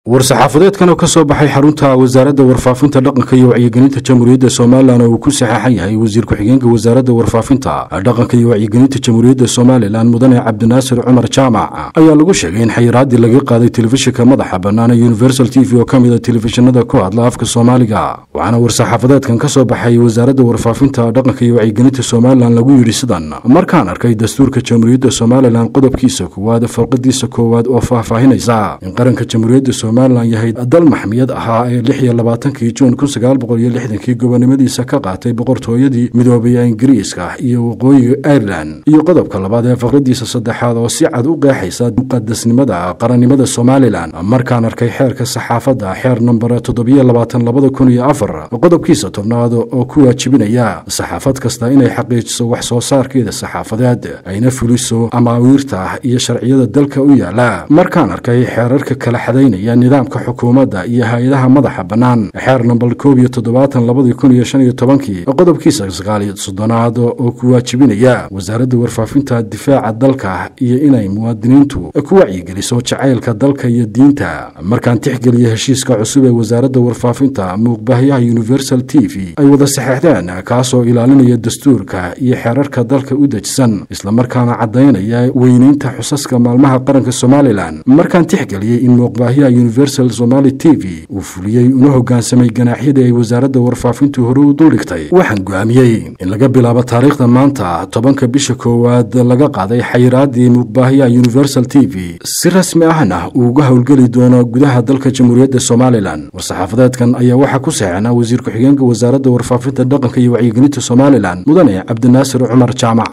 war-saxaafadeedkan oo ka soo baxay xarunta wasaaradda warfaafinta dhaqanka iyo wacyigelinta jamhuuriyadda somalilan oo uu ku saxeexan yahay wasiir ku-xigeenka wasaaradda warfaafinta dhaqanka iyo wacyigelinta jamhuuriyadda somalilan mudane cabdinaasir cumar jaamac ayaa lagu sheegay in xayiraaddii laga qaaday telefishinka madaxa bannaan ee universal t v oo ka mid a telefishinada ku hadla afka soomaaliga waxaana war-saxaafadeedkan ka soo baxay wasaaradda warfaafinta dhaqanka iyo wacyigelinta somalilan lagu yidhi sidan markaan arkay dastuurka jamhuuriyadda somalilan qodobkiisa koowaad farqadiisa koowaad oo faahfaahinaysa in qaranka jamhuuriyadda somalilan yahay dal maxmiyad ahaa ee lix iyo labaatankii juun kun sagaal boqol iyo lixdankii gobonimadiisa ka qaatay boqortooyadii midoobay ee ingiriiska iyo waqooyiga irelan iyo qodobka labaad ee faqradiisa saddexaad oo si cad u qeexaysa muqadasnimada qarannimada somalilan markaan arkay xeerka saxaafadda xeer namber toddobiyo labaatan labada kun iyo afar qodobkiisa tobnaad oo ku waajibinaya saxaafad kasta inay xaqiijiso wax soo saarkeeda saxaafadeed ayna fuliso amaawiirta iyo sharciyada dalka u yaala markaan arkay xeerarka kala xadaynaya nidaamka xukuumadda iyo hay-adaha madaxa bannaan xeer namber koob iyo toddobaatan labadii kun iyo shan iyo tobankii qodobkiisa sagaaliyo soddonaad oo ku waajibinaya wasaaradda warfaafinta difaaca dalka iyo inay muwaadiniintu ku wacyigeliso jacaylka dalka iyo diinta markaan tixgeliya heshiiska cusub ee wasaaradda warfaafinta muuqbaahyaha universal t v ay wada saxeexdeen kaasoo ilaalinaya dastuurka iyo xeerarka dalka u dejisan islamarkaana caddaynaya weynaynta xusaska maalmaha qaranka somalilan markaan tixgeliyey in muuqbaahyaha universal somali t v uu fuliyey una hogaansamay ganaaxyadii ay wasaaradda warfaafintu hore u duldhigtay waxaan go'aamiyey in laga bilaabo taariikhda maanta tobanka bisha koowaad laga qaaday xayiraaddii muuqbaahyaha universal t v si rasmi ahna uu uga howlgeli doono gudaha dalka jamhuuriyadda somalilan war-saxaafadeedkan ayaa waxaa ku saxeexnaa wasiir ku-xigeenka wasaaradda warfaafinta dhaqanka iyo wacyigelinta somalilan mudane cabdinaasir cumar jaamac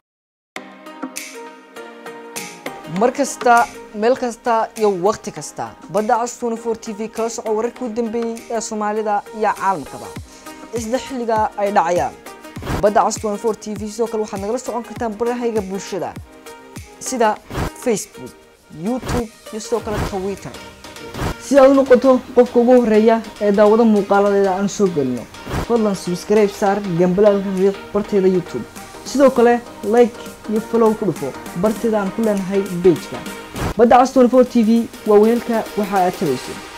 mar kasta meel kasta iyo wakhti kasta badda cas tnfor t v kala soco wararkii u dambeeyey ee soomaalida iyo caalamkaba isla xilliga ay dhacayaan badda cas tnfor t v sidoo kale waxaad nagala socon kartaan barahayga bulshada sida facebook youtube iyo sidoo kale twitter si aad u noqoto qofka ugu horeeya ee daawado muuqaaladeeda aan soo gelino fadlan subscribe saar gambalaalka riiq barteeda youtube sidoo kale like iyo follow ku dhufo barteeda aan ku leenahay bejka badda cas tnfor t v waa weelka waxa aad tabayso